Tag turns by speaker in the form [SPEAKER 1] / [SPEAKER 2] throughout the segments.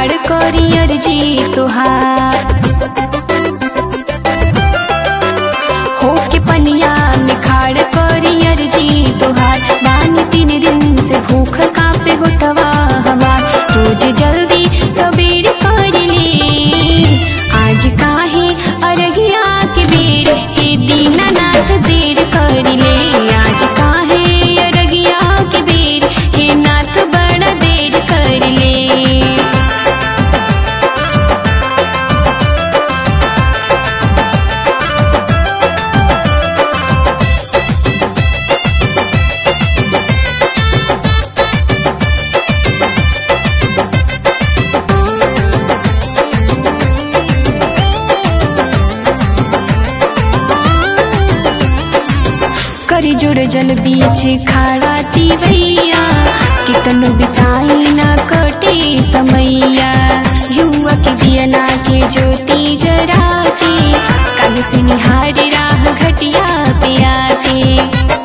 [SPEAKER 1] खाड़ करी अर्जी तुहार होके पनिया में खाड़ करी अर्जी तुहार बानी तीन दिन से भूख कापे होटवा हमार रोज जल्दी सबेर कर ले आज काहे अरगिया के बेर हे दीनानाथ देर कर ले आज काहे अरगिया के बेर हे नाथ बड़ा देर कर ले करी जुड़ जल बीच खाड़ा भैया कितनो बिताई ना कटे समैया युवा के दियना के ज्योति जरा के कल से निहार राह घटिया पे आके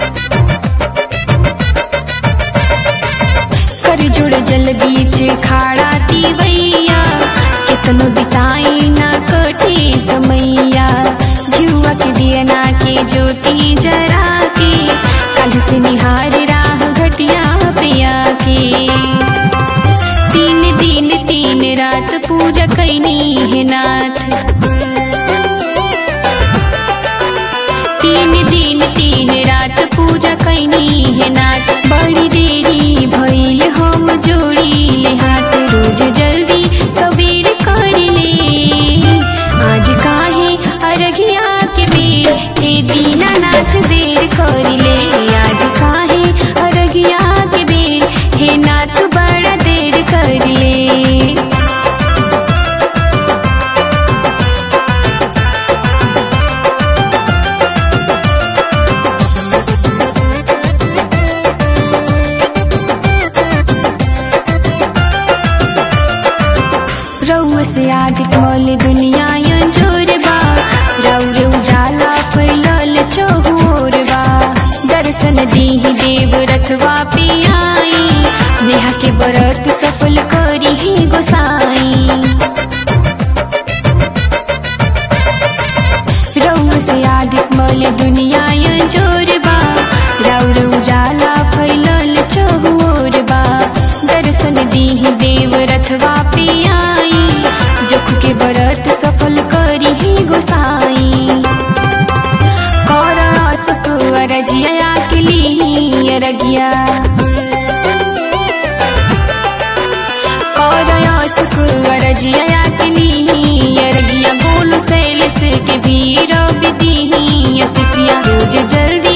[SPEAKER 1] कर जुड़ जल बीच खाड़ा भैया कितनो बिताई ना कटे समैया युवा के दियना के ज्योति जरा के कल से निहार राह घटिया पिया के तीन दिन तीन रात पूजा कैनी है नाथ तीन दिन तीन रात पूजा कैनी है नाथ बड़ी देरी भइल हम जोड़ी ले हाथ रोज जल्दी सबेर कर ले आज काहे अरगिया के बेर हे दीनानाथ देर कर ले आज काहे अरगिया के बेर हे नाथ बड़ा देर कर ले रउआ से आदित मौल दुनिया अंजोर बा रउर उजाला फैलल चहोर बा दर्शन दीही देव रथवा पे आई नेहा के व्रत सफल करी ही गोसाई रउआ से आदित मौल दुनिया अंजोर बा रउर उजाला फैलल चहोर बा दर्शन दीही देव रथवा पे आई जुख के व्रत सफल करी ही गोसाई कर सुख अरजिया के ली अरगिया कर सुख अरजिया के ली अरगिया गोलू सैलस के भी रब दी शिष्या रोज जल्दी